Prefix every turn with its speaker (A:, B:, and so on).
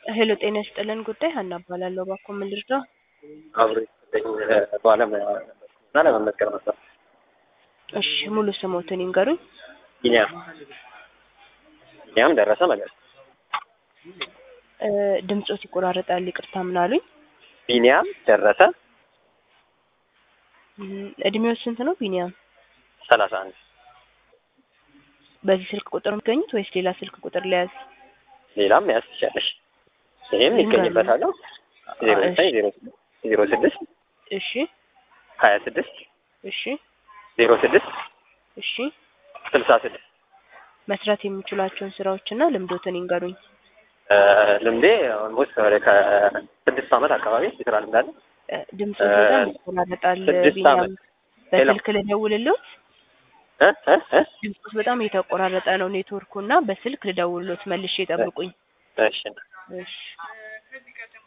A: ሄሎ ጤና ይስጥልን ጉዳይ ሀና እባላለሁ። እባክዎ ምን ልርዳው?
B: አብሮ የተሰጠኝ ባለሙያ እና ለመመስከር ነበር።
A: እሺ ሙሉ ስሞትን ይንገሩኝ።
B: ቢኒያም ቢኒያም ደረሰ መለስ።
A: እ ድምጾት ይቆራረጣል። ይቅርታ ምን አሉኝ?
B: ቢኒያም ደረሰ
A: እም፣ እድሜው ስንት ነው ቢኒያም?
B: ሰላሳ አንድ
A: በዚህ ስልክ ቁጥር የሚገኙት ወይስ ሌላ ስልክ ቁጥር ለያዝ?
B: ሌላም መያዝ ትችላለሽ። ይሄም ይገኝበታል። ዜሮ ዘጠኝ ዜሮ ዜሮ ስድስት
A: እሺ
B: ሀያ ስድስት
A: እሺ
B: ዜሮ ስድስት
A: እሺ
B: ስልሳ ስድስት
A: መስራት የሚችሏቸውን ስራዎችና ልምዶትን ይንገሩኝ።
B: እ ልምዴ ኦልሞስት ወደ ከስድስት ዓመት አካባቢ የስራ ልምድ አለ።
A: እ ድምጾት በጣም ይቆራረጣል።
B: ስድስት
A: ቢኒያም
B: ዓመት። ሄሎ።
A: በስልክ ልደውልልዎት?
B: እ እ እ
A: ድምጾት በጣም እየተቆራረጠ ነው ኔትወርኩ እና በስልክ ልደውልልዎት መልሼ ይጠብቁኝ።
B: እሺ
A: እሺ